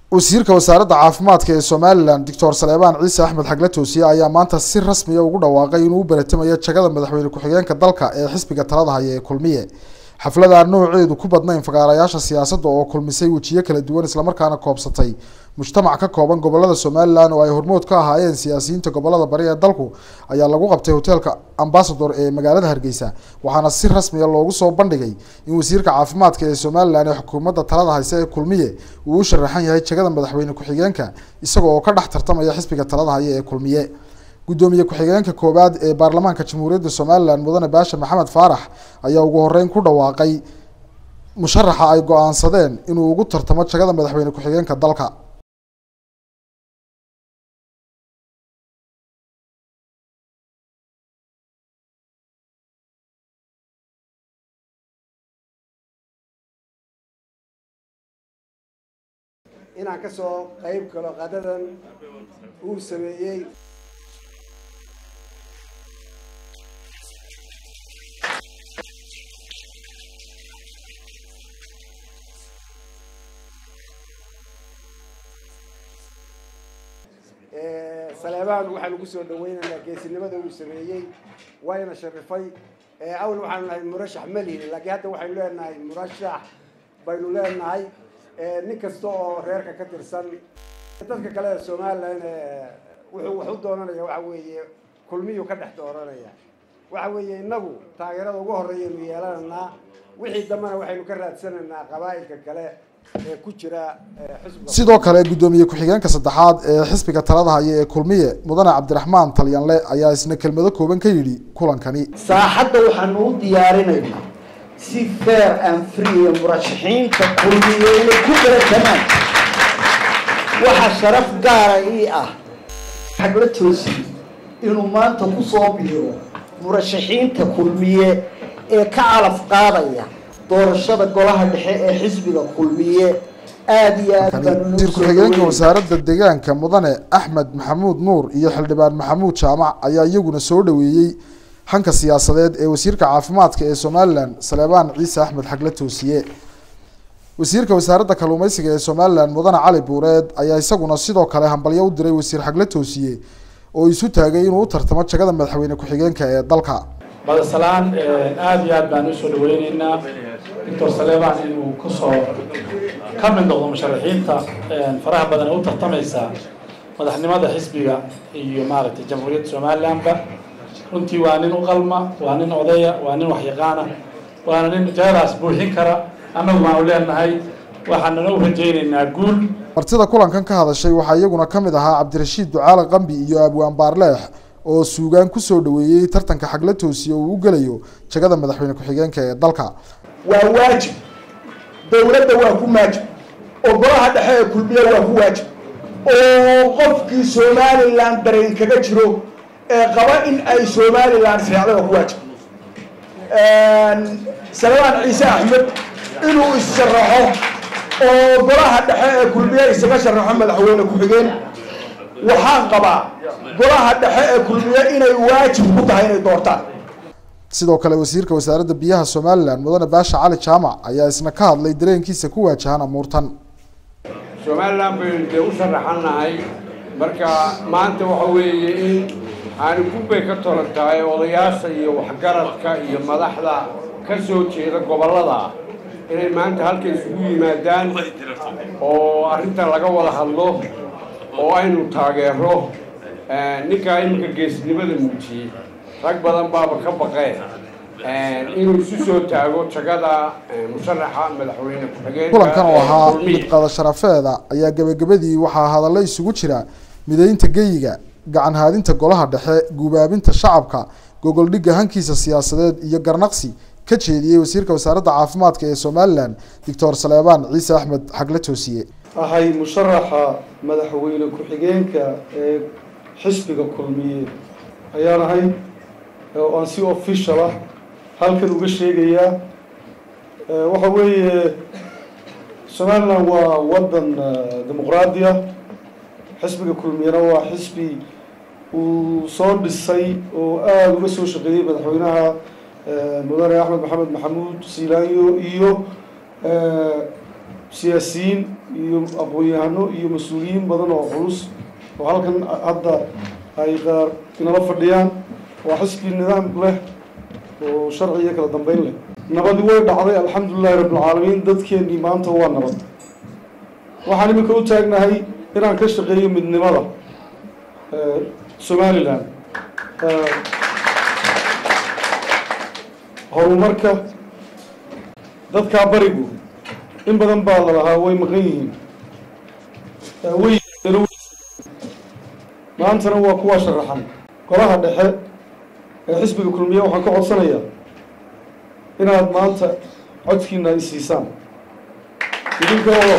wasiirka wasaaradda caafimaadka ee somalilan doctor saleebaan ciise axmed xagle toosiye ayaa maanta si rasmiya ugu dhawaaqay inuu u baratamayo jagada madaxweyne ku-xigeenka dalka ee xisbiga talada haya ee kulmiye xafladaan nooceedu ku badnayn fagaarayaasha siyaasadda oo kulmisay wejiyo kala duwan islamarkaana koobsatay mujtamac ka kooban gobolada somalilan oo ay hormood ka ahaayeen siyaasiyiinta gobolada bari ee dalku ayaa lagu qabtay hoteelka ambasador ee magaalada hargeysa waxaana si rasmiya loogu soo bandhigay in wasiirka caafimaadka ee somalilan ee xukuumadda talada hayse ee kulmiye uu u sharaxan yahay jagada madaxweyne ku-xigeenka isaga oo ka dhex tartamaya xisbiga talada haya ee kulmiye gudoomiye ku-xigeenka koowaad ee baarlamaanka jamhuuriyadda somalilan mudane baasha maxamed faarax ayaa ugu horeyn ku dhawaaqay musharaxa ay go-aansadeen inuu ugu tartamo jagada madaxweyne ku-xigeenka dalka inaan ka soo qayb galo qadadan uu sameeyey saleebaan waxaan ugu soo dhaweynaynaa geesinimada uu sameeyey wayna sharifay awal waxaanu nahay murashax malihin laakiin hadda waxaynu leenahay murashax baynu leenahay nin kasta oo reerka ka tirsan dadka kale ee somalilan wuxuu wax u doonanaya waxa weeye kulmiyuu ka dhex dooranaya waxa weeye innagu taageerada ugu horreeyaynu yeelanaynaa wixii dambena waxaynu ka raadsanaynaa qabaa'ilka kale ee ku jira xisbiga sidoo kale guddoomiye ku-xigeenka saddexaad ee xisbiga talada haya ee kulmiye mudane cabdiraxmaan talyanle ayaa isna kelmado kooban ka yidhi kulankani saaxadda waxaanu u diyaarinaynaa si fair and free ee murashaxiinta kulmiyeena ku baratamaan waxaa sharaf gaara ii ah xagla toosi inuu maanta ku soo biiro murashaxiinta kulmiye ee ka calaf qaadaya doorashada golaha dhexe ee xisbiga kulmiye aada iyo aad baanu wasiir ku-xigeenka wasaaradda deegaanka mudane axmed maxamuud nuur iyo xildhibaan maxamuud jaamac ayaa iyaguna soo dhaweeyey hanka siyaasadeed ee wasiirka caafimaadka ee somalilan saleebaan ciise axmed xagle toosiye wasiirka wasaaradda kalluumeysiga ee somalilan mudane cali buureed ayaa isaguna sidoo kale hambalyo u diray wasiir xagle toosiye oo isu taagay inuu u tartamo jagada madaxweyne ku-xigeenka ee dalka badasalaan aada iyo aad baan usoo dhaweyneynaa doctor saleebaan inuu kusoo ka mid noqdo musharaxiinta faraha badan ee u tartamaysa madaxnimada xisbiga iyo maaragtay jamhuuriyadda somalilanba runtii waa nin u qalma waa nin odaya waa nin waxyaqaana waana nin jagadaas buuxin kara annagu waanu leenahay waxaanana u rajaynaynaa guul martida kulankan ka hadashay waxaa iyaguna ka mid ahaa cabdirashiid ducaale qambi iyo abwaan baarleex oo suugaan kusoo dhaweeyey tartanka xagla toosiye uu u gelayo jagada madaxweyne ku-xigeenka ee dalka waa waajib dowladda waa ku maajib oo golaha dhexe ee kulmiye waa ku waajib oo qofkii somalilan dareen kaga jiro ee qaba in ay somalilan seexda waa ku waajib salebaan ciise axmed inuu is-sharaxo oo golaha dhexe ee kulmiye isaga sharaxo madaxweyne ku-xigeen waxaan qabaa golaha dhexe ee kulmiye inay waajib ku tahay inay doortaan sidoo kale wasiirka wasaaradda biyaha somalilan mudane baasha cali jaamac ayaa isna ka hadlay dareenkiisa ku waajahan amuurtan somalilan baynu dee u sharaxannahay marka maanta waxa weeye in aani gubbay ka tolan tahay odayaasha iyo waxgaradka iyo madaxda ka soo jeeda gobollada inay maanta halka isugu yimaadaan oo arrintan laga wada hadlo oo aynu taageero ninkaa iminka geesnimada muujiyey rag badan baaba ka baqeen inuu isu soo taago jagada musharaxa madaxweyne ku-xigeenka kulankan oo ahaa midqada sharafeeda ayaa gebagabadii waxaa hadallo isugu jira mideynta geyiga gacan haadinta golaha dhexe guubaabinta shacabka gogoldhigga hankiisa siyaasadeed iyo garnaqsi ka jeediyey wasiirka wasaaradda caafimaadka ee somalilan doctor saleebaan ciise axmed xagle toosiye ahay musharaxa madaxweyne ku-xigeenka ee xisbiga kulmiye ayaan ahay oo aan si official ah halkan uga sheegayaa waxa weeye somalilan waa waddan dimuqraadi ah xisbiga kulmiyena waa xisbi uu soo dhisay oo aada uga soo shaqeeyey madaxweynaha mudane axmed maxamed maxamuud siilaanyo iyo siyaasiyiin iyo aqoon-yahano iyo mas-uuliyiin badan oo culus oo halkan hadda ay qaar inala fadhiyaan waa xisbi nidaam leh oo sharci iyo kala dambeyn leh nabadi way dhacday alxamdulilahi rabbilcaalamiin dadkeennii maanta waa nabad waxaan iminka u taagnahay inaan ka shaqeeyo midnimada somalilan horumarka dadkaa barigu in badan baa la lahaa way maqan yihiin way maantana waa kuwaa sharaxan golaha dhexe ee xisbiga kulmiye waxaan ka codsanayaa inaad maanta codkiina ay siisaan idinkoo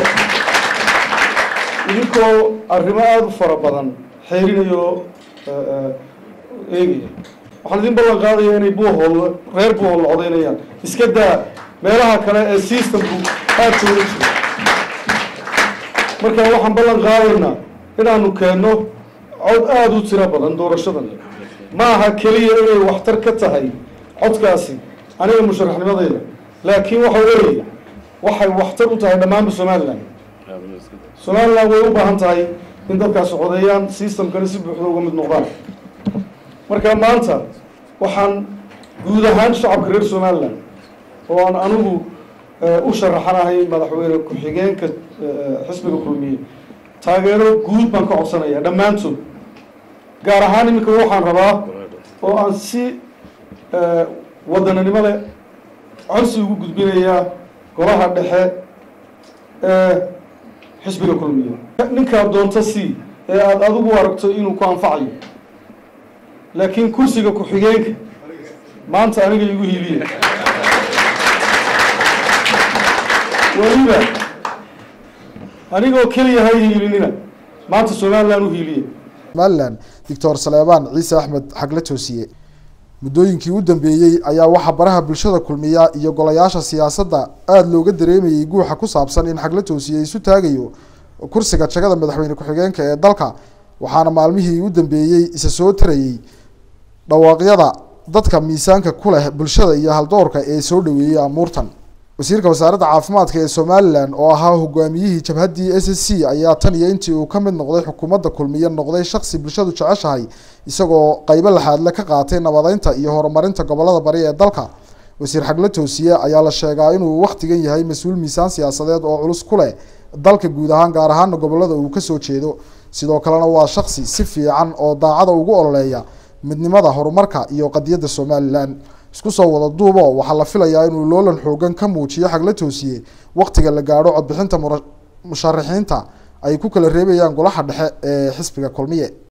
idinkoo arrimo aada u fara badan xeerinayo eegaya waxaan idin ballan qaadaya inay buuhool reer buuhool codaynayaan iska daa meelaha kale ee systemku aada jooga jiro marka waxaan ballan qaadaynaa inaanu keenno cod aada u tiro badan doorashadan ma aha keliya inay waxtar ka tahay codkaasi aniga musharaxnimadayda laakiin waxa weeye waxay waxtar u tahay dhammaanba somalilan somalilan way u baahan tahay in dadkaasi codeeyaan systemkana si buuxda uga mid noqdaan marka maanta waxaan guud ahaan shacabka reer somalilan oo aan anigu u sharaxanahay madaxweyne ku-xigeenka xisbiga kulmiye taageero guud baan ka codsanaya dhammaantood gaar ahaan iminka waxaan rabaa oo aan si wadananimo leh codsi ugu gudbinayaa golaha dhexe ee xisbiga kulmiye ninkaad doonto si ee aada adigu aragto inuu ku anfacayo laakiin kursiga ku-xigeenka maanta aniga igu hiiliya weliba anigoo keliya hay hiilinina maanta somalilan u hiiliya somalilan doctor saleebaan ciise axmed xagle toosiye muddooyinkii u dambeeyey ayaa waxaa baraha bulshada kulmiya iyo golayaasha siyaasadda aada looga dareemayey guuxa ku saabsan in xagle toosiye isu taagayo kursiga jagada madaxweyne ku-xigeenka ee dalka waxaana maalmihii u dambeeyey isa soo tarayey dhawaaqyada dadka miisaanka ku leh bulshada iyo haldoorka ee soo dhaweeyey amuurtan wasiirka wasaaradda caafimaadka ee somalilan oo ahaa hogaamiyihii jabhaddii s s c ayaa tan iyo intii uu ka mid noqday xukuumadda kulmiye noqday shaksi bulshadu jeceshahay isagoo qaybo laxaadle ka qaatay nabadeynta iyo horumarinta gobolada bari ee dalka wasiir xagle toosiye ayaa la sheegaa inuu wakhtigan yahay mas-uul miisaan siyaasadeed oo culus ku leh dalka guud ahaan gaar ahaana gobolada uu kasoo jeedo sidoo kalena waa shaksi si fiican oo daacada ugu ololeeya midnimada horumarka iyo qadiyadda somalilan isku soo wada duubo waxaa la filayaa inuu loolan xoogan ka muujiyo xagle toosiye wakhtiga la gaadho codbixinta musharaxiinta ay ku kala reebayaan golaha dhexe ee xisbiga kulmiye